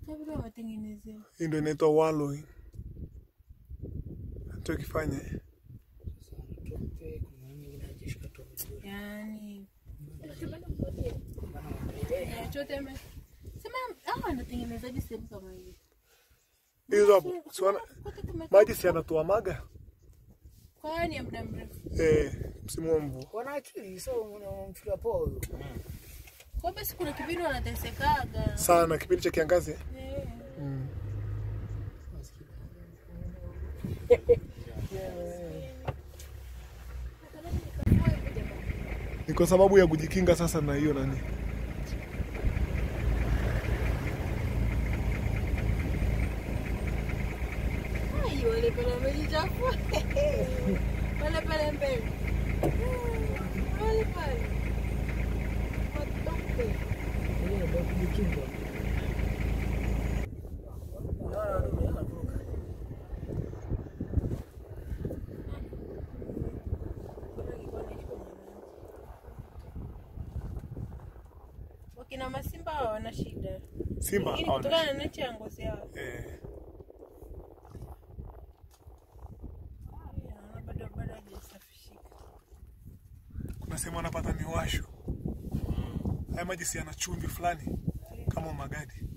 Kabla watengenezewa. Hii ndio inaitwa wallowing. Tukifanya Yaani ya chote ame sema hawa wanatengenezaje sehemu kama hiyo? hizo hapo, si wana- Kote tumekaa- maji si yanatuamaga Kwa hiyo ni ya muda mrefu. eh, msimu wa mvua. wana akili so unamfikiria poa huyo. Kwa basi kuna kipindi wanatesekaga. sana kipindi cha kiangazi Eh. mm. ni kwa sababu ya kujikinga sasa na hiyo nani Ai, wale pale wamejichafua. Wale pale mbele. Wale pale. Watoke. Ile ndio kujikinga. Unaona ndio anavuka. Wakina masimba hawana shida. simba Lakini hawana kutokana na nature ya ngozi yao. eh, Naona bado bado hajasafishika. kuna sehemu anapata miwasho haya maji si yana chumvi fulani kama magadi